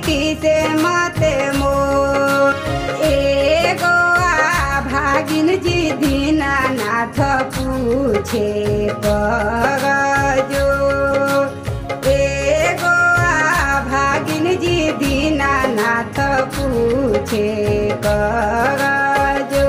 किसे मते मो एगो आ भागिन जी दीनानाथ पूछे करजो एगो आ भागिन जी दीनानाथ पूछे करजो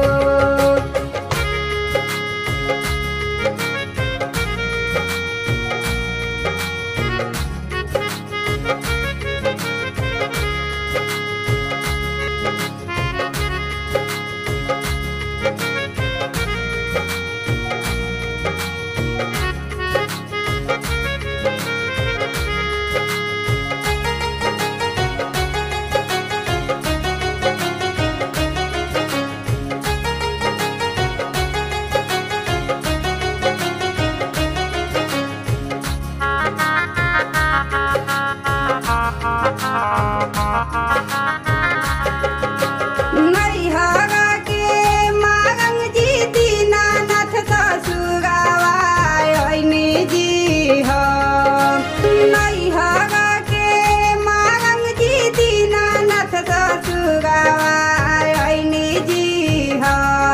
नैहर के मारंग जी दीनानाथ ससुरावा ऐनी जी हो नैहर के मारंग जी दीनानाथ ससुरावा ऐनी जी हो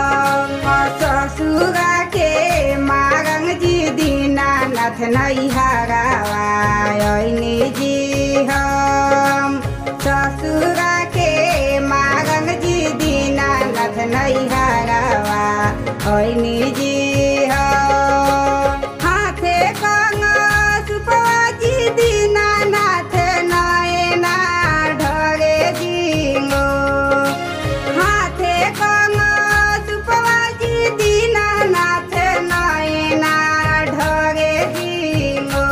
ससुरा के मारंग जी दीनानाथ नैहरावा ऐनी जी हम ससुरा के मारंग जी दीनानाथ नैहरावा ऐनी जी हम हाथे कंग सुपजी दीनानाथ नयना ढरे जिंगो हाथे कंग सुपजी दीनानाथ नयना ढरे जिंगो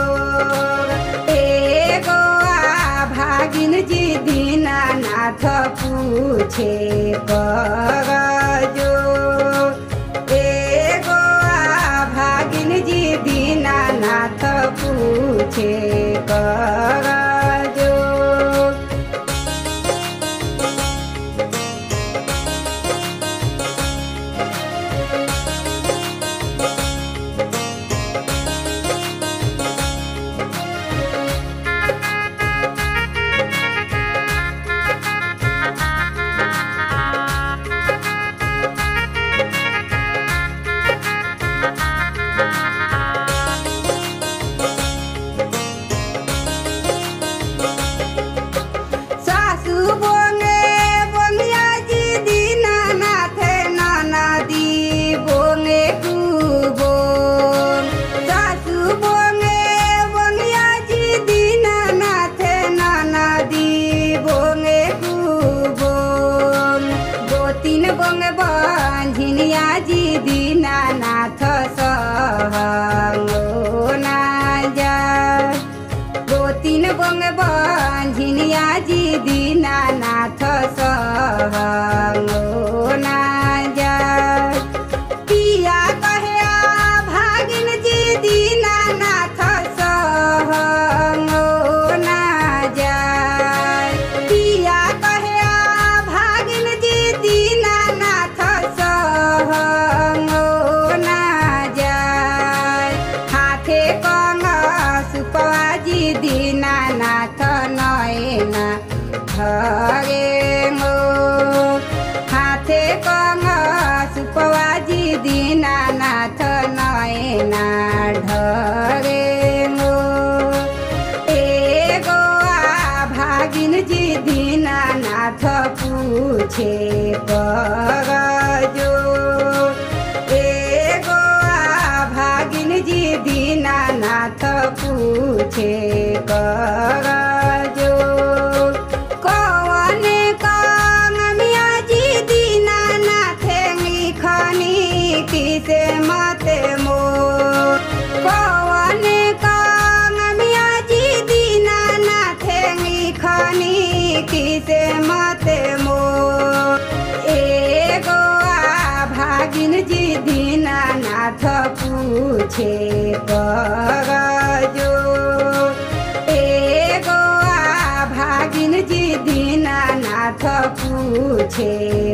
एगो आ भागिन जी दीनानाथ पूछे करजो एगो आ भागिन जी दीनानाथ पूछे करजो सासु बोंगे बोंगिया जी दीनानाथ ननदी बोंगे कुबो सासु बोंगे बोंगिया जी दीनानाथ ननदी बोंगे कुबो गोतिन बोंगे बंझिनिया जी दीनानाथ सहंगो ना जा गोतिन बंग बंझिनिया जी दीनानाथ सहंगो ना जा पिया कहे आ भागिन जी दीनानाथ सहंगो ना जा पिया कहे आ भागिन जी दीनानाथ सहंगो ना जा हाथे कंग सुपवाजी दीनानाथ नयना धरे मो हाथे कंग सुपवाजी दीनानाथ नयना ढरे मो एगो आ भागिन जी दीनानाथ पूछे करजो एगो आ भागिन जी दीनानाथ पूछे करजो कौन कांग मिया जी दीनानाथ लिखनी किसे मत मो कौन कांग मिया जी दीनानाथ लिखनी किसे मत मो एगो आ भागिन जी दीनानाथ पूछे करजो एगो आ भागिन जी दीनानाथ पूछे